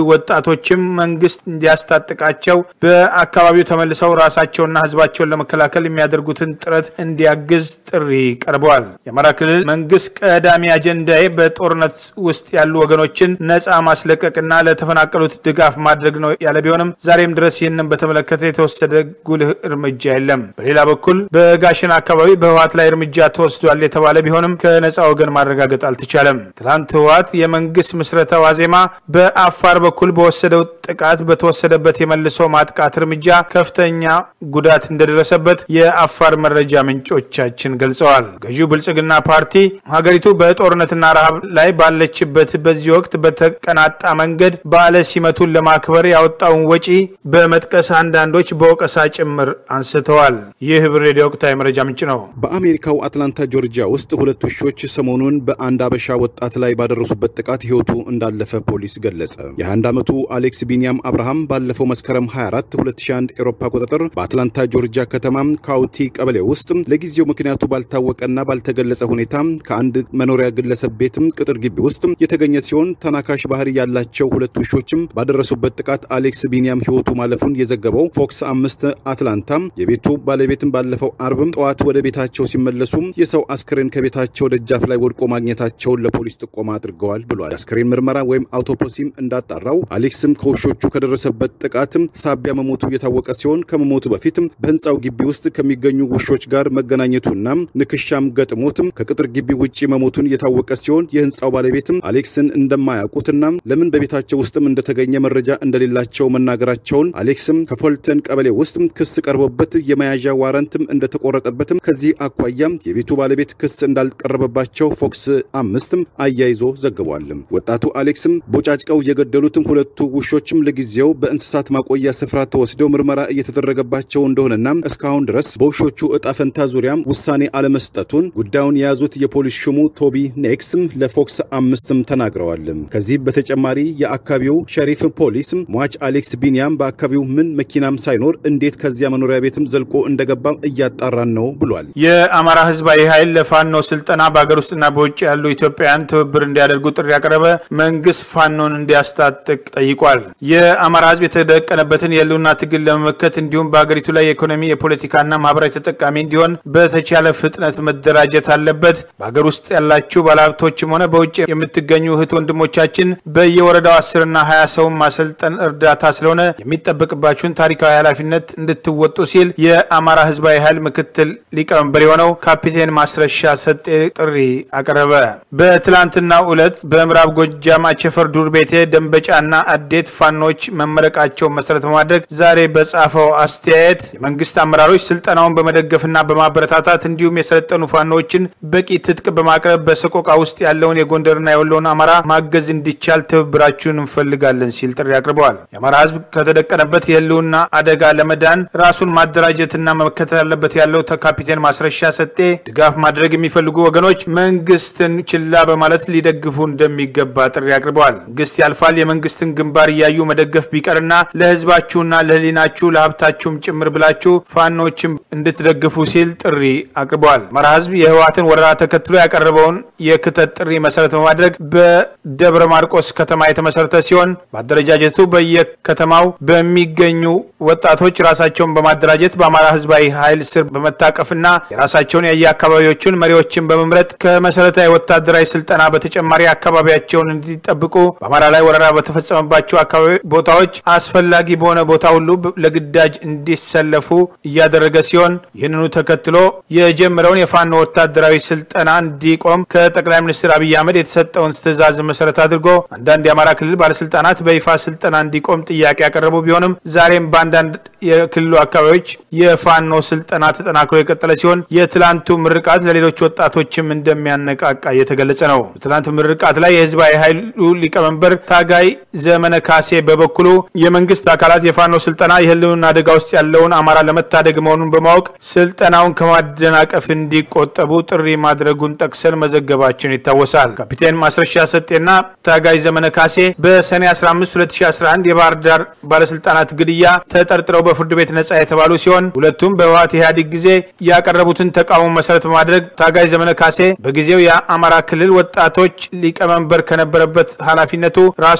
ወጣቶችም መንግስት እንዲያስታጥቃቸው በአካባቢው ተመልሰው ራሳቸውና ህዝባቸውን ለመከላከል የሚያደርጉትን ጥረት እንዲያግዝ ጥሪ ቀርበዋል። የአማራ ክልል መንግስት ቀዳሚ አጀንዳዬ በጦርነት ውስጥ ያሉ ወገኖችን ነፃ ማስለቀቅና ለተፈናቀሉት ድጋፍ ማድረግ ነው ያለ ቢሆንም ዛሬም ድረስ ይህንን በተመለከተ የተወሰደ ጉልህ እርምጃ የለም። በሌላ በኩል በጋሽን አካባቢ በህወሓት ላይ እርምጃ ተወስዷል የተባለ ቢሆንም ከነፃ ወገን ማረጋገጥ አልተቻለም። ትላንት ህወሓት የመንግስት ምስረታ ዋዜማ በአፋር በኩል በወሰደው ጥቃት በተወሰደበት የመልሶ ማጥቃት እርምጃ ከፍተኛ ጉዳት እንደደረሰበት የአፋር መረጃ ምንጮቻችን ገልጸዋል። ገዢው ብልጽግና ፓርቲ ሀገሪቱ በጦርነትና ረሃብ ላይ ባለችበት በዚህ ወቅት በተቀናጣ መንገድ በዓለ ሲመቱን ለማክበር ያወጣውን ወጪ በመጥቀስ አንዳንዶች በወቀሳ ጭምር አንስተዋል። ይህ ህብር ሬዲዮ ወቅታዊ መረጃ ምንጭ ነው። በአሜሪካው አትላንታ ጆርጂያ ውስጥ ሁለት ውሾች ሰሞኑን በአንድ አበሻ ወጣት ላይ ባደረሱበት ጥቃት ህይወቱ እንዳለፈ ፖሊስ ገለጸ። የ21 ዓመቱ አሌክስ ቢኒያም አብርሃም ባለፈው መስከረም 24 2001 ኤሮፓ አቆጣጠር በአትላንታ ጆርጂያ ከተማ ካውቲ ቀበሌ ውስጥ ለጊዜው ምክንያቱ ባልታወቀና ባልተገለጸ ሁኔታ ከአንድ መኖሪያ ግለሰብ ቤትም ቅጥር ግቢ ውስጥ የተገኘ ሲሆን ተናካሽ ባህሪ ያላቸው ሁለት ውሾችም ባደረሱበት ጥቃት አሌክስ ቢኒያም ህይወቱ ማለፉን የዘገበው ፎክስ አምስት አትላንታ የቤቱ ባለቤትም ባለፈው አርብም ጠዋት ወደ ቤታቸው ሲመለሱ የሰው አስክሬን ከቤታቸው ደጃፍ ላይ ወድቆ ማግኘታቸውን ለፖሊስ ጥቆማ አድርገዋል ብሏል። የአስክሬን ምርመራ ወይም አውቶፖሲም እንዳጣራው አሌክስም ከውሾቹ ከደረሰበት ጥቃትም ሳቢያ መሞቱ የታወቀ ሲሆን ከመሞቱ በፊትም በህንፃው ግቢ ውስጥ ከሚገኙ ውሾች ጋር መገናኘቱና ንክሻም ገጥሞትም ከቅጥር ግቢ ውጭ መሞቱን የታወቀ ሲሆን የህንፃው ባለቤትም አሌክስን እንደማያውቁትና ለምን በቤታቸው ውስጥም እንደተገኘ መረጃ እንደሌላቸው መናገራቸውን አሌክስም ከፎልተን ቀበሌ ውስጥ ክስ ቀርቦበት የመያዣ ዋረንትም እንደተቆረጠበትም ከዚህ አኳያም የቤቱ ባለቤት ክስ እንዳልቀረበባቸው ፎክስ አምስትም አያይዞ ዘግቧል። ወጣቱ አሌክስም ቦጫጭቀው የገደሉትም ሁለቱ ውሾችም ለጊዜው በእንስሳት ማቆያ ስፍራ ተወስደው ምርመራ እየተደረገባቸው እንደሆነና እስካሁን ድረስ በውሾቹ እጣ ፈንታ ዙሪያም ውሳኔ አለመስጠቱን ጉዳዩን የያዙት የፖሊስ ሹሙ ቶቢ ኔክስም ለፎክስ አምስትም ተናግረዋል። ከዚህ በተጨማሪ የአካባቢው ሸሪፍ ፖሊስ ሟች አሌክስ ቢኒያም በአካባቢው ምን መኪናም ሳይኖር እንዴት ከዚያ መኖሪያ ቤትም ዘልቆ እንደገባም እያጣራን ነው ብሏል። የአማራ ህዝባዊ ኃይል ለፋኖ ስልጠና በሀገር ውስጥና በውጭ ያሉ ኢትዮጵያውያን ትብብር እንዲያደርጉ ጥሪ ያቀረበ፣ መንግስት ፋኖን እንዲያስታጥቅ ጠይቋል። የአማራ ህዝብ የተደቀነበትን የህልውና ትግል ለመመከት እንዲሁም በሀገሪቱ ላይ የኢኮኖሚ የፖለቲካና ማህበራዊ ተጠቃሚ እንዲሆን በተቻለ ፍጥነት መደራጀት አለበት። በሀገር ውስጥ ያላችሁ ባለሀብቶችም ሆነ በውጭ የምትገኙ እህት ወንድሞቻችን በየወረዳው አስርና ሀያ ሰውን ማሰልጠን እርዳታ ስለሆነ የሚጠበቅባችሁን ታሪካዊ ኃላፊነት እንድትወጡ ሲል የአማራ ህዝባዊ ኃይል ምክትል ሊቀመንበር የሆነው ካፒቴን ማስረሻ ሰጤ ጥሪ አቀረበ። በትላንትናው ዕለት በምዕራብ ጎጃም አቸፈር ዱር ቤቴ ደንበጫና አዴት ፋኖች መመረቃቸውን መሰረት በማድረግ ዛሬ በጻፈው አስተያየት የመንግስት አመራሮች ስልጠናውን በመደገፍና በማበረታታት እንዲሁም የሰለጠኑ ፋኖዎችን በቂ ትጥቅ በማቅረብ በሰቆቃ ውስጥ ያለውን የጎንደርና የወሎን አማራ ማገዝ እንዲቻል ትብብራችሁን እንፈልጋለን ሲል ጥሪ አቅርበዋል። የአማራ ህዝብ ከተደቀነበት የህልውና አደጋ ለመዳን ራሱን ማደራጀትና መከተል አለበት ያለው ካፒቴን ማስረሻ ሰጤ ድጋፍ ማድረግ የሚፈልጉ ወገኖች መንግስትን ችላ በማለት ሊደግፉ እንደሚገባ ጥሪ አቅርበዋል። መንግስት ያልፋል። የመንግስትን ግንባር እያዩ መደገፍ ቢቀርና ለህዝባችሁና ለህሊናችሁ ለሀብታችሁም ጭምር ብላችሁ ፋኖችም እንድትደግፉ ሲል ጥሪ አቅርበዋል። አማራ ህዝብ የህወሓትን ወረራ ተከትሎ ያቀረበውን የክተት ጥሪ መሰረት በማድረግ በደብረ ማርቆስ ከተማ የተመሰረተ ሲሆን በአደረጃጀቱ በየከተማው በሚገኙ ወጣቶች ራሳቸውን በማደራጀት በአማራ ህዝባዊ ኃይል ስር በመታቀፍና የራሳቸውን የየአካባቢዎቹን መሪዎችን በመምረጥ ከመሰረታዊ ወታደራዊ ስልጠና በተጨማሪ አካባቢያቸውን እንዲጠብቁ በአማራ ላይ ወረራ በተፈጸመባቸው አካባቢ ቦታዎች አስፈላጊ በሆነ ቦታ ሁሉ ለግዳጅ እንዲሰለፉ እያደረገ ሲሆን ይህንኑ ተከትሎ የጀመረውን የፋኖ ወታደራዊ ስልጠና እንዲቆም ከጠቅላይ ሚኒስትር አብይ አህመድ የተሰጠውን ትዕዛዝ መሰረት አድርጎ አንዳንድ የአማራ ክልል ባለስልጣናት በይፋ ስልጠና እንዲቆም ጥያቄ ያቀረቡ ቢሆንም ዛሬም በአንዳንድ የክልሉ አካባቢዎች የፋኖ ስልጠና ተጠናክሮ የቀጠለ ሲሆን የትላንቱ ምርቃት ለሌሎች ወጣቶችም እንደሚያነቃቃ እየተገለጸ ነው። በትላንቱ ምርቃት ላይ የህዝባዊ ኃይሉ ሊቀመንበር ታጋይ ዘመነ ካሴ በበኩሉ የመንግስት አካላት የፋኖ ስልጠና የህልውና አደጋ ውስጥ ያለውን አማራ ለመታደግ መሆኑን በማወቅ ስልጠናውን ከማደናቀፍ እንዲቆጠቡ ጥሪ ማድረጉን ጠቅሰን መዘገባችን ይታወሳል። ካፒቴን ማስረሻ ሰጤና ታጋይ ዘመነ ካሴ በሰኔ 15 2011 የባህር ዳር ባለስልጣናት ግድያ ተጠርጥረው በፍርድ ቤት ነጻ የተባሉ ሲሆን ሁለቱም በህወሓት ኢህአዴግ ጊዜ ያቀረቡትን ተቃውሞ መሰረት በማድረግ ታጋይ ዘመነ ካሴ በጊዜው የአማራ ክልል ወጣቶች ሊቀመንበር ከነበረበት ኃላፊነቱ ራሱን በማግለል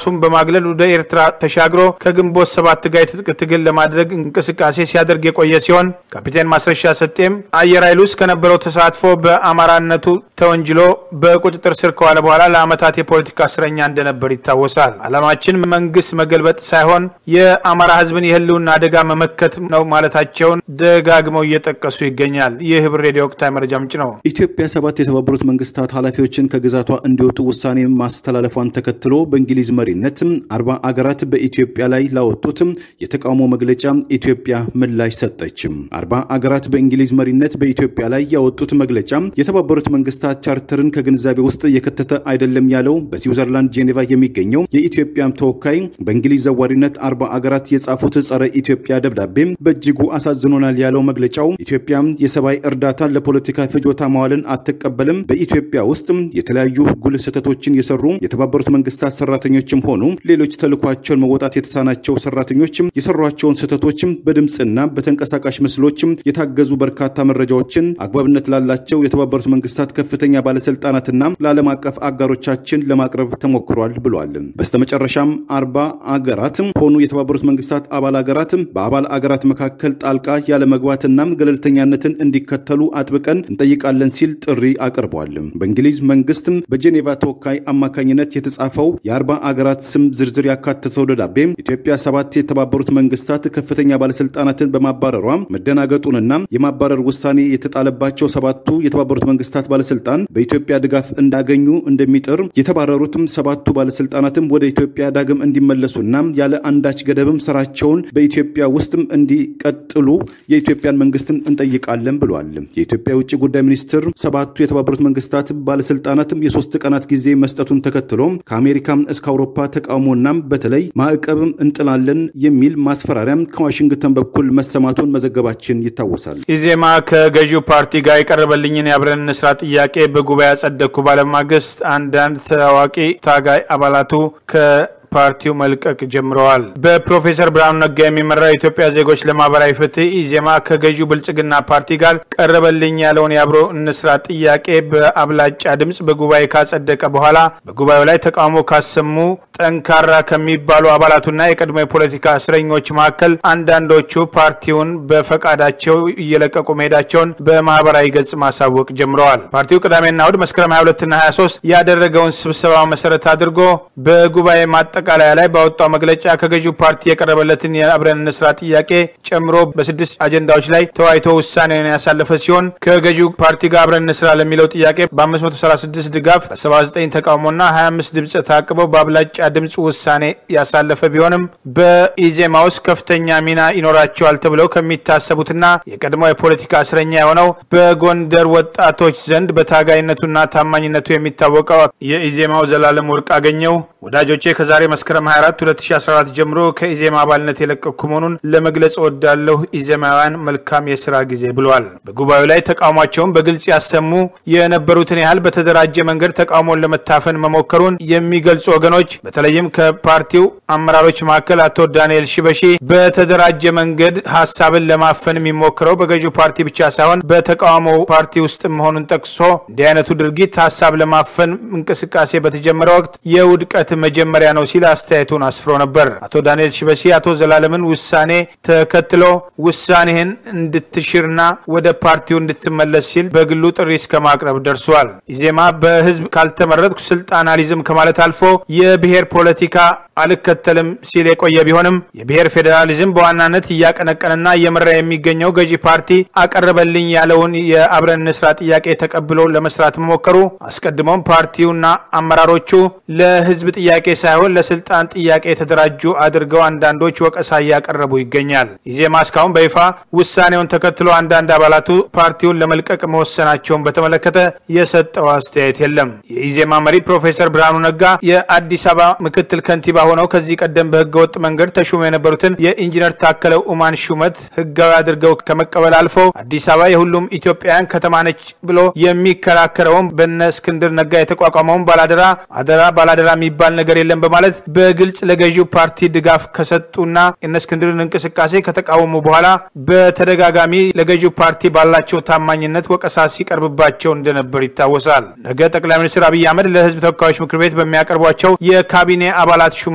ለማግለል ወደ ኤርትራ ተሻግሮ ከግንቦት ሰባት ጋር የትጥቅ ትግል ለማድረግ እንቅስቃሴ ሲያደርግ የቆየ ሲሆን ካፒቴን ማስረሻ ሰጤም አየር ኃይል ውስጥ ከነበረው ተሳትፎ በአማራነቱ ተወንጅሎ በቁጥጥር ስር ከዋለ በኋላ ለዓመታት የፖለቲካ እስረኛ እንደነበር ይታወሳል። ዓላማችን መንግስት መገልበጥ ሳይሆን የአማራ ህዝብን የህልውና አደጋ መመከት ነው ማለታቸውን ደጋግመው እየጠቀሱ ይገኛል። ይህ ህብር ሬዲዮ ወቅታዊ መረጃ ምንጭ ነው። ኢትዮጵያ ሰባት የተባበሩት መንግስታት ኃላፊዎችን ከግዛቷ እንዲወጡ ውሳኔ ማስተላለፏን ተከትሎ በእንግሊዝ መሪነት አርባ አገራት በኢትዮጵያ ላይ ላወጡት የተቃውሞ መግለጫ ኢትዮጵያ ምላሽ ሰጠች። አርባ አገራት በእንግሊዝ መሪነት በኢትዮጵያ ላይ ያወጡት መግለጫ የተባበሩት መንግስታት ቻርተርን ከግንዛቤ ውስጥ የከተተ አይደለም ያለው በስዊዘርላንድ ጄኔቫ የሚገኘው የኢትዮጵያ ተወካይ በእንግሊዝ ዘዋሪነት አርባ አገራት የጻፉት ጸረ ኢትዮጵያ ደብዳቤ በእጅጉ አሳዝኖናል ያለው መግለጫው ኢትዮጵያ የሰብአዊ እርዳታን ለፖለቲካ ፍጆታ ማዋልን አትቀበልም። በኢትዮጵያ ውስጥ የተለያዩ ጉልህ ስህተቶችን የሰሩ የተባበሩት መንግስታት ሰራተኞችም ሆኑ ሌሎች ተልኳቸውን መወጣት የተሳናቸው ሰራተኞች የሰሯቸውን ስህተቶችም በድምፅና በተንቀሳቃሽ ምስሎችም የታገዙ በርካታ መረጃዎችን አግባብነት ላላቸው የተባበሩት መንግስታት ከፍተኛ ባለስልጣናትና ለዓለም አቀፍ አጋሮቻችን ለማቅረብ ተሞክሯል ብሏል። በስተመጨረሻም አርባ አገራት ሆኑ የተባበሩት መንግስታት አባል አገራት በአባል አገራት መካከል ጣልቃ ያለመግባትና ገለልተኛነትን እንዲከተሉ አጥብቀን እንጠይቃለን ሲል ጥሪ አቅርቧል። በእንግሊዝ መንግስት በጄኔቫ ተወካይ አማካኝነት የተጻፈው የአርባ አገራት ስም ዝርዝር ያካተተው ደብዳቤ ኢትዮጵያ ሰባት የተባበሩት መንግስታት ከፍተኛ ባለስልጣናትን በማባረሯ መደናገጡንና የማባረር ውሳኔ የተጣለባቸው ሰባቱ የተባበሩት መንግስታት ባለስልጣን በኢትዮጵያ ድጋፍ እንዳገኙ እንደሚጥር የተባረሩትም ሰባቱ ባለስልጣናትም ወደ ኢትዮጵያ ዳግም እንዲመለሱና ያለ አንዳች ገደብም ስራቸውን በኢትዮጵያ ውስጥም እንዲቀጥሉ የኢትዮጵያን መንግስትን እንጠይቃለን ብሏል። የኢትዮጵያ የውጭ ጉዳይ ሚኒስትር ሰባቱ የተባበሩት መንግስታት ባለስልጣናትም የሶስት ቀናት ጊዜ መስጠቱን ተከትሎ ከአሜሪካ እስከ አውሮፓ ተቃውሞና በተለይ ማዕቀብም እንጥላለን የሚል ማስፈራሪያም ከዋሽንግተን በኩል መሰማቱን መዘገባችን ይታወሳል። ኢዜማ ከገዢው ፓርቲ ጋር የቀረበልኝን የአብረን እንስራ ጥያቄ በጉባኤ ያጸደቅኩ ባለማግስት አንዳንድ ታዋቂ ታጋይ አባላቱ ከ ፓርቲው መልቀቅ ጀምረዋል። በፕሮፌሰር ብርሃኑ ነጋ የሚመራው የኢትዮጵያ ዜጎች ለማህበራዊ ፍትህ ኢዜማ ከገዢው ብልጽግና ፓርቲ ጋር ቀረበልኝ ያለውን የአብሮ እንስራ ጥያቄ በአብላጫ ድምፅ በጉባኤ ካጸደቀ በኋላ በጉባኤው ላይ ተቃውሞ ካሰሙ ጠንካራ ከሚባሉ አባላቱና የቀድሞ የፖለቲካ እስረኞች መካከል አንዳንዶቹ ፓርቲውን በፈቃዳቸው እየለቀቁ መሄዳቸውን በማህበራዊ ገጽ ማሳወቅ ጀምረዋል። ፓርቲው ቅዳሜና እሁድ መስከረም 22ና 23 ያደረገውን ስብሰባ መሰረት አድርጎ በጉባኤ ማጠቃለያ ላይ ባወጣው መግለጫ ከገዢው ፓርቲ የቀረበለትን የአብረን እንስራ ጥያቄ ጨምሮ በስድስት አጀንዳዎች ላይ ተወያይቶ ውሳኔውን ያሳለፈ ሲሆን ከገዢው ፓርቲ ጋር አብረን እንስራ ለሚለው ጥያቄ በ536 ድጋፍ በ79 ተቃውሞና 25 ድምፅ ታቅበው በአብላጫ ድምፅ ውሳኔ ያሳለፈ ቢሆንም በኢዜማ ውስጥ ከፍተኛ ሚና ይኖራቸዋል ተብለው ከሚታሰቡትና የቀድሞ የፖለቲካ እስረኛ የሆነው በጎንደር ወጣቶች ዘንድ በታጋይነቱና ታማኝነቱ የሚታወቀው የኢዜማው ዘላለም ወርቅ አገኘው ወዳጆቼ ከዛሬ መስከረም 24 2014 ጀምሮ ከኢዜማ አባልነት የለቀኩ መሆኑን ለመግለጽ እወዳለሁ። ኢዜማውያን መልካም የስራ ጊዜ ብለዋል። በጉባኤው ላይ ተቃውሟቸውን በግልጽ ያሰሙ የነበሩትን ያህል በተደራጀ መንገድ ተቃውሞን ለመታፈን መሞከሩን የሚገልጹ ወገኖች በተለይም ከፓርቲው አመራሮች መካከል አቶ ዳንኤል ሽበሺ በተደራጀ መንገድ ሀሳብን ለማፈን የሚሞክረው በገዢው ፓርቲ ብቻ ሳይሆን በተቃውሞው ፓርቲ ውስጥ መሆኑን ጠቅሶ እንዲህ አይነቱ ድርጊት ሀሳብ ለማፈን እንቅስቃሴ በተጀመረ ወቅት የውድቀት መጀመሪያ ነው ሲል አስተያየቱን አስፍሮ ነበር። አቶ ዳንኤል ሽበሺ አቶ ዘላለምን ውሳኔ ተከትሎ ውሳኔህን እንድትሽርና ወደ ፓርቲው እንድትመለስ ሲል በግሉ ጥሪ እስከ ማቅረብ ደርሷል። ኢዜማ በህዝብ ካልተመረጥኩ ስልጣን አልይዝም ከማለት አልፎ የብሔር ፖለቲካ አልከተልም ሲል የቆየ ቢሆንም የብሔር ፌዴራሊዝም በዋናነት እያቀነቀንና እየመራ የሚገኘው ገዢ ፓርቲ አቀረበልኝ ያለውን የአብረን እንስራ ጥያቄ ተቀብሎ ለመስራት መሞከሩ አስቀድሞም ፓርቲውና አመራሮቹ ለህዝብ ጥያቄ ሳይሆን ለስልጣን ጥያቄ የተደራጁ አድርገው አንዳንዶች ወቀሳ እያቀረቡ ይገኛል። ኢዜማ እስካሁን በይፋ ውሳኔውን ተከትሎ አንዳንድ አባላቱ ፓርቲውን ለመልቀቅ መወሰናቸውን በተመለከተ የሰጠው አስተያየት የለም። የኢዜማ መሪ ፕሮፌሰር ብርሃኑ ነጋ የአዲስ አበባ ምክትል ከንቲባ ሆነው ከዚህ ቀደም በህገወጥ መንገድ ተሹሞ የነበሩትን የኢንጂነር ታከለ ኡማን ሹመት ህጋዊ አድርገው ከመቀበል አልፎ አዲስ አበባ የሁሉም ኢትዮጵያውያን ከተማ ነች ብሎ የሚከራከረውን በነ እስክንድር ነጋ የተቋቋመውን ባላደራ አደራ ባላደራ የሚባል ነገር የለም በማለት በግልጽ ለገዢው ፓርቲ ድጋፍ ከሰጡና እነ እስክንድርን እንቅስቃሴ ከተቃወሙ በኋላ በተደጋጋሚ ለገዢው ፓርቲ ባላቸው ታማኝነት ወቀሳ ሲቀርብባቸው እንደነበር ይታወሳል። ነገ ጠቅላይ ሚኒስትር አብይ አህመድ ለህዝብ ተወካዮች ምክር ቤት በሚያቀርቧቸው የካቢኔ አባላት ሹመት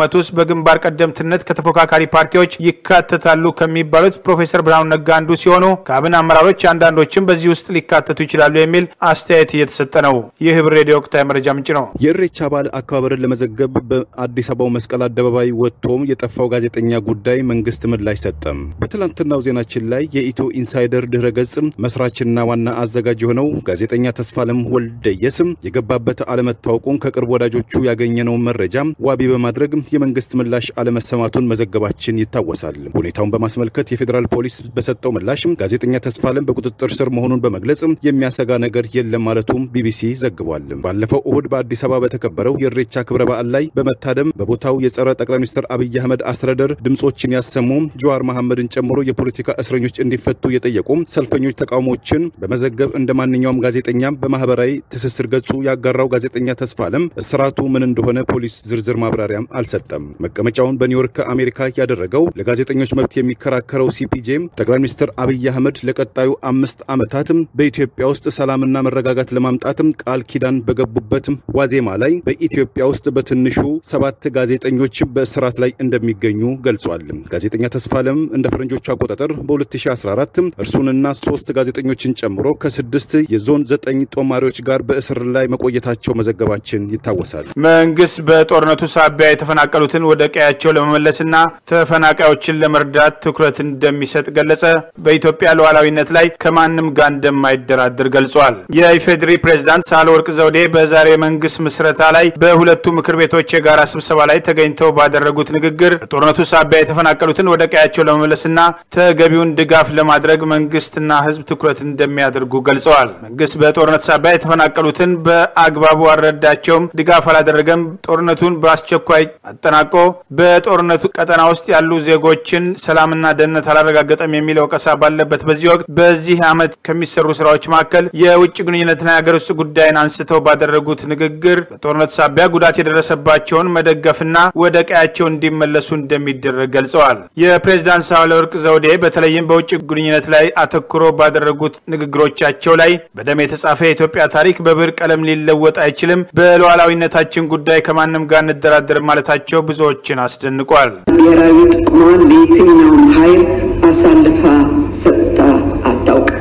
ሹመት ውስጥ በግንባር ቀደምትነት ከተፎካካሪ ፓርቲዎች ይካተታሉ ከሚባሉት ፕሮፌሰር ብርሃኑ ነጋ አንዱ ሲሆኑ ከአብን አመራሮች አንዳንዶችም በዚህ ውስጥ ሊካተቱ ይችላሉ የሚል አስተያየት እየተሰጠ ነው። ይህ ህብር ሬዲዮ ወቅታዊ መረጃ ምንጭ ነው። የእሬቻ በዓል አከባበርን ለመዘገብ በአዲስ አበባው መስቀል አደባባይ ወጥቶም የጠፋው ጋዜጠኛ ጉዳይ መንግስት ምላሽ ሰጠም። በትላንትናው ዜናችን ላይ የኢትዮ ኢንሳይደር ድህረ ገጽ መስራችና ዋና አዘጋጅ የሆነው ጋዜጠኛ ተስፋለም ወልደየስም የገባበት አለመታወቁን ከቅርብ ወዳጆቹ ያገኘነውን መረጃ ዋቢ በማድረግ የመንግስት ምላሽ አለመሰማቱን መዘገባችን ይታወሳል። ሁኔታውን በማስመልከት የፌዴራል ፖሊስ በሰጠው ምላሽ ጋዜጠኛ ተስፋለም በቁጥጥር ስር መሆኑን በመግለጽ የሚያሰጋ ነገር የለም ማለቱም ቢቢሲ ዘግቧል። ባለፈው እሁድ በአዲስ አበባ በተከበረው የእሬቻ ክብረ በዓል ላይ በመታደም በቦታው የጸረ ጠቅላይ ሚኒስትር አብይ አህመድ አስተዳደር ድምጾችን ያሰሙ ጀዋር መሐመድን ጨምሮ የፖለቲካ እስረኞች እንዲፈቱ የጠየቁ ሰልፈኞች ተቃውሞችን በመዘገብ እንደ ማንኛውም ጋዜጠኛ በማህበራዊ ትስስር ገጹ ያጋራው ጋዜጠኛ ተስፋለም እስራቱ ምን እንደሆነ ፖሊስ ዝርዝር ማብራሪያም አልሰጠም። መቀመጫውን በኒውዮርክ አሜሪካ ያደረገው ለጋዜጠኞች መብት የሚከራከረው ሲፒጄ ጠቅላይ ሚኒስትር አብይ አህመድ ለቀጣዩ አምስት ዓመታትም በኢትዮጵያ ውስጥ ሰላምና መረጋጋት ለማምጣትም ቃል ኪዳን በገቡበት ዋዜማ ላይ በኢትዮጵያ ውስጥ በትንሹ ሰባት ጋዜጠኞች በእስራት ላይ እንደሚገኙ ገልጿል። ጋዜጠኛ ተስፋለም እንደ ፈረንጆቹ አቆጣጠር በ2014 እርሱንና ሶስት ጋዜጠኞችን ጨምሮ ከስድስት የዞን ዘጠኝ ጦማሪዎች ጋር በእስር ላይ መቆየታቸው መዘገባችን ይታወሳል። መንግስት በጦርነቱ ሳቢያ የተፈናቀሉትን ወደ ቀያቸው ለመመለስና ተፈናቃዮችን ለመርዳት ትኩረት እንደሚሰጥ ገለጸ። በኢትዮጵያ ሉዓላዊነት ላይ ከማንም ጋር እንደማይደራደር ገልጿል። የኢፌዴሪ ፕሬዝዳንት ሳህለወርቅ ዘውዴ በዛሬው የመንግስት ምስረታ ላይ በሁለቱ ምክር ቤቶች የጋራ ስብሰባ ላይ ተገኝተው ባደረጉት ንግግር በጦርነቱ ሳቢያ የተፈናቀሉትን ወደ ቀያቸው ለመመለስና ተገቢውን ድጋፍ ለማድረግ መንግስትና ህዝብ ትኩረት እንደሚያደርጉ ገልጸዋል። መንግስት በጦርነት ሳቢያ የተፈናቀሉትን በአግባቡ አልረዳቸውም፣ ድጋፍ አላደረገም፣ ጦርነቱን በአስቸኳይ አጠናቆ በጦርነቱ ቀጠና ውስጥ ያሉ ዜጎችን ሰላምና ደህንነት አላረጋገጠም የሚል ወቀሳ ባለበት በዚህ ወቅት በዚህ ዓመት ከሚሰሩ ስራዎች መካከል የውጭ ግንኙነትና የሀገር ውስጥ ጉዳይን አንስተው ባደረጉት ንግግር በጦርነት ሳቢያ ጉዳት የደረሰባቸውን መደገፍና ወደ ቀያቸው እንዲመለሱ እንደሚደረግ ገልጸዋል። የፕሬዝዳንት ሳህለወርቅ ዘውዴ በተለይም በውጭ ግንኙነት ላይ አተኩሮ ባደረጉት ንግግሮቻቸው ላይ በደም የተጻፈ የኢትዮጵያ ታሪክ በብር ቀለም ሊለወጥ አይችልም፣ በሉዓላዊነታችን ጉዳይ ከማንም ጋር እንደራደር ማለታቸው ብዙዎችን አስደንቋል። ብሔራዊ ጥቅሟን ለየትኛውም ኃይል አሳልፋ ሰጥታ አታውቅም።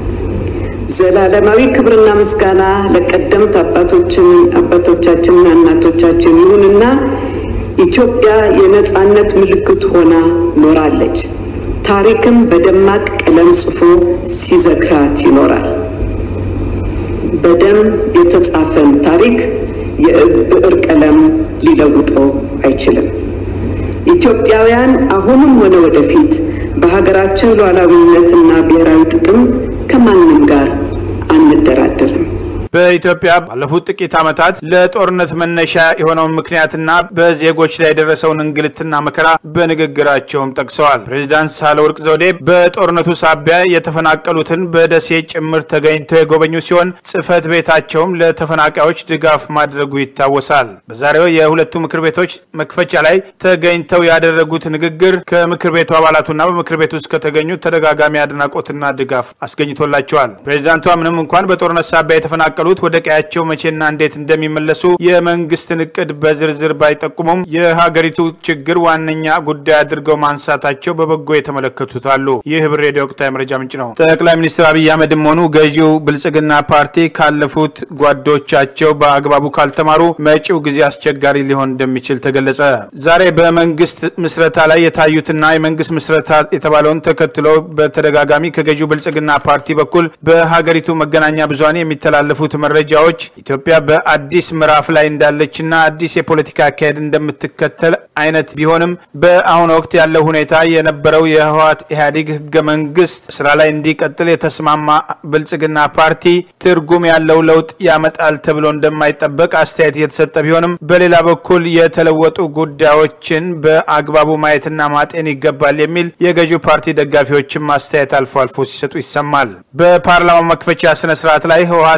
ዘላለማዊ ክብርና ምስጋና ለቀደምት አባቶችን አባቶቻችንና እናቶቻችን ይሁንና ኢትዮጵያ የነጻነት ምልክት ሆና ኖራለች። ታሪክም በደማቅ ቀለም ጽፎ ሲዘክራት ይኖራል። በደም የተጻፈን ታሪክ የብዕር ቀለም ሊለውጠው አይችልም። ኢትዮጵያውያን አሁንም ሆነ ወደፊት በሀገራችን ሉዓላዊነትና ብሔራዊ ጥቅም ከማንም ጋር አንደራደርም። በኢትዮጵያ ባለፉት ጥቂት ዓመታት ለጦርነት መነሻ የሆነውን ምክንያትና በዜጎች ላይ የደረሰውን እንግልትና መከራ በንግግራቸውም ጠቅሰዋል። ፕሬዚዳንት ሳህለወርቅ ዘውዴ በጦርነቱ ሳቢያ የተፈናቀሉትን በደሴ ጭምር ተገኝተው የጎበኙ ሲሆን ጽሕፈት ቤታቸውም ለተፈናቃዮች ድጋፍ ማድረጉ ይታወሳል። በዛሬው የሁለቱ ምክር ቤቶች መክፈቻ ላይ ተገኝተው ያደረጉት ንግግር ከምክር ቤቱ አባላቱና በምክር ቤቱ ውስጥ ከተገኙት ተደጋጋሚ አድናቆትና ድጋፍ አስገኝቶላቸዋል። ፕሬዚዳንቷ ምንም እንኳን በጦርነት ሳቢያ የተፈናቀሉ ሉት ወደ ቀያቸው መቼና እንዴት እንደሚመለሱ የመንግስትን እቅድ በዝርዝር ባይጠቁሙም የሀገሪቱ ችግር ዋነኛ ጉዳይ አድርገው ማንሳታቸው በበጎ የተመለከቱት አሉ። ይህ ህብር ሬዲዮ ወቅታዊ መረጃ ምንጭ ነው። ጠቅላይ ሚኒስትር አብይ አህመድም ሆኑ ገዢው ብልጽግና ፓርቲ ካለፉት ጓዶቻቸው በአግባቡ ካልተማሩ መጪው ጊዜ አስቸጋሪ ሊሆን እንደሚችል ተገለጸ። ዛሬ በመንግስት ምስረታ ላይ የታዩትና የመንግስት ምስረታ የተባለውን ተከትሎ በተደጋጋሚ ከገዢው ብልጽግና ፓርቲ በኩል በሀገሪቱ መገናኛ ብዙኃን የሚተላለፉት መረጃዎች ኢትዮጵያ በአዲስ ምዕራፍ ላይ እንዳለችና አዲስ የፖለቲካ አካሄድ እንደምትከተል አይነት ቢሆንም በአሁኑ ወቅት ያለው ሁኔታ የነበረው የህወሓት ኢህአዴግ ህገ መንግስት ስራ ላይ እንዲቀጥል የተስማማ ብልጽግና ፓርቲ ትርጉም ያለው ለውጥ ያመጣል ተብሎ እንደማይጠበቅ አስተያየት እየተሰጠ ቢሆንም በሌላ በኩል የተለወጡ ጉዳዮችን በአግባቡ ማየትና ማጤን ይገባል የሚል የገዢው ፓርቲ ደጋፊዎችም አስተያየት አልፎ አልፎ ሲሰጡ ይሰማል። በፓርላማው መክፈቻ ስነ ስርዓት ላይ ህወሓት ካለመ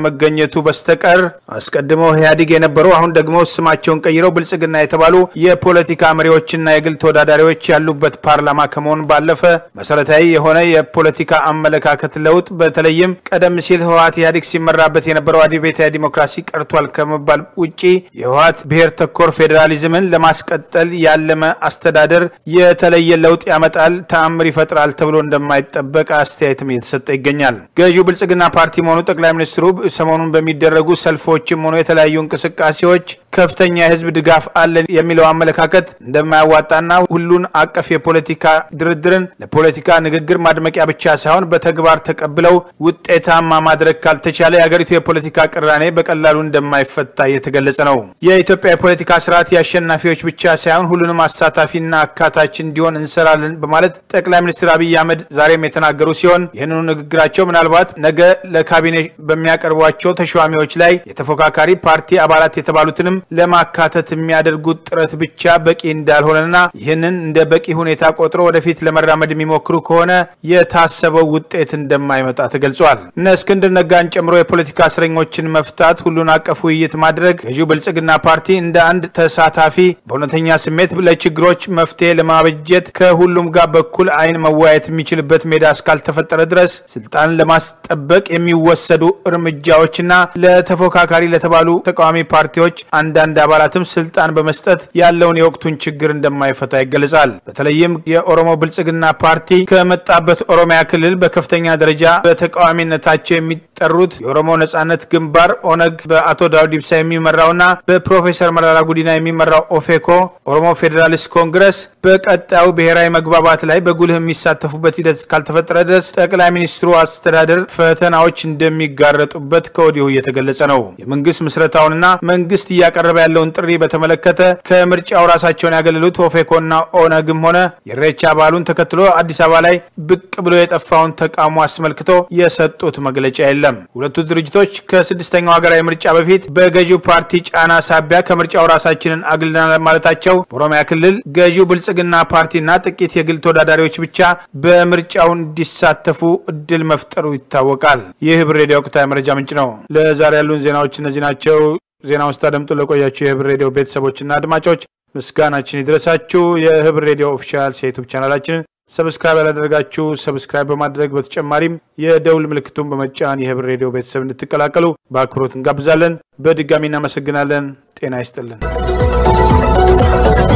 ካለመገኘቱ በስተቀር አስቀድመው ኢህአዴግ የነበሩ አሁን ደግሞ ስማቸውን ቀይረው ብልጽግና የተባሉ የፖለቲካ መሪዎችና የግል ተወዳዳሪዎች ያሉበት ፓርላማ ከመሆን ባለፈ መሰረታዊ የሆነ የፖለቲካ አመለካከት ለውጥ በተለይም ቀደም ሲል ህወሀት ኢህአዴግ ሲመራበት የነበረው አብዮታዊ ዲሞክራሲ ቀርቷል ከመባል ውጪ የህወሀት ብሔር ተኮር ፌዴራሊዝምን ለማስቀጠል ያለመ አስተዳደር የተለየ ለውጥ ያመጣል፣ ተአምር ይፈጥራል ተብሎ እንደማይጠበቅ አስተያየትም እየተሰጠ ይገኛል። ገዢው ብልጽግና ፓርቲ መሆኑ ጠቅላይ ሚኒስትሩ ሰሞኑን በሚደረጉ ሰልፎችም ሆኑ የተለያዩ እንቅስቃሴዎች ከፍተኛ የህዝብ ድጋፍ አለን የሚለው አመለካከት እንደማያዋጣና ሁሉን አቀፍ የፖለቲካ ድርድርን ለፖለቲካ ንግግር ማድመቂያ ብቻ ሳይሆን በተግባር ተቀብለው ውጤታማ ማድረግ ካልተቻለ የሀገሪቱ የፖለቲካ ቅራኔ በቀላሉ እንደማይፈታ እየተገለጸ ነው። የኢትዮጵያ የፖለቲካ ስርዓት የአሸናፊዎች ብቻ ሳይሆን ሁሉንም አሳታፊና አካታች እንዲሆን እንሰራለን በማለት ጠቅላይ ሚኒስትር አብይ አህመድ ዛሬም የተናገሩ ሲሆን ይህንኑ ንግግራቸው ምናልባት ነገ ለካቢኔ በሚያቀርቧቸው ተሿሚዎች ላይ የተፎካካሪ ፓርቲ አባላት የተባሉትንም ለማካተት የሚያደርጉት ጥረት ብቻ በቂ እንዳልሆነና ይህንን እንደ በቂ ሁኔታ ቆጥሮ ወደፊት ለመራመድ የሚሞክሩ ከሆነ የታሰበው ውጤት እንደማይመጣ ተገልጿል። እነ እስክንድር ነጋን ጨምሮ የፖለቲካ እስረኞችን መፍታት፣ ሁሉን አቀፍ ውይይት ማድረግ ገዢው ብልጽግና ፓርቲ እንደ አንድ ተሳታፊ በእውነተኛ ስሜት ለችግሮች መፍትሄ ለማበጀት ከሁሉም ጋር በኩል አይን መወያየት የሚችልበት ሜዳ እስካልተፈጠረ ድረስ ስልጣንን ለማስጠበቅ የሚወሰዱ እርምጃዎችና ለተፎካካሪ ለተባሉ ተቃዋሚ ፓርቲዎች አንዳንድ አባላትም ስልጣን በመስጠት ያለውን የወቅቱን ችግር እንደማይፈታ ይገለጻል። በተለይም የኦሮሞ ብልጽግና ፓርቲ ከመጣበት ኦሮሚያ ክልል በከፍተኛ ደረጃ በተቃዋሚነታቸው የሚጠሩት የኦሮሞ ነጻነት ግንባር ኦነግ በአቶ ዳውድ ኢብሳ የሚመራውና በፕሮፌሰር መራራ ጉዲና የሚመራው ኦፌኮ ኦሮሞ ፌዴራሊስት ኮንግረስ በቀጣዩ ብሔራዊ መግባባት ላይ በጉልህ የሚሳተፉበት ሂደት እስካልተፈጠረ ድረስ ጠቅላይ ሚኒስትሩ አስተዳደር ፈተናዎች እንደሚጋረጡበት ከወዲሁ እየተገለጸ ነው። የመንግስት ምስረታውንና መንግስት እያቀረበ ያለውን ጥሪ በተመለከተ ከምርጫው ራሳቸውን ያገለሉት ኦፌኮና ኦነግም ሆነ የኢሬቻ በዓሉን ተከትሎ አዲስ አበባ ላይ ብቅ ብሎ የጠፋውን ተቃውሞ አስመልክቶ የሰጡት መግለጫ የለም። ሁለቱ ድርጅቶች ከስድስተኛው ሀገራዊ ምርጫ በፊት በገዢው ፓርቲ ጫና ሳቢያ ከምርጫው ራሳችንን አግልናል ማለታቸው በኦሮሚያ ክልል ገዢው ብልጽግና ፓርቲና ጥቂት የግል ተወዳዳሪዎች ብቻ በምርጫው እንዲሳተፉ እድል መፍጠሩ ይታወቃል። ይህ ህብር ሬዲዮ ወቅታዊ መረጃ ምንጭ ነው። ለዛሬ ያሉን ዜናዎች እነዚህ ናቸው። ዜና ውስጥ አደምጡ ለቆያችሁ የህብር ሬዲዮ ቤተሰቦችና አድማጮች ምስጋናችን ይድረሳችሁ። የህብር ሬዲዮ ኦፊሻል የዩቱብ ቻናላችንን ሰብስክራይብ ያላደረጋችሁ ሰብስክራይብ በማድረግ በተጨማሪም የደውል ምልክቱን በመጫን የህብር ሬዲዮ ቤተሰብ እንድትቀላቀሉ በአክብሮት እንጋብዛለን። በድጋሚ እናመሰግናለን። ጤና ይስጥልን።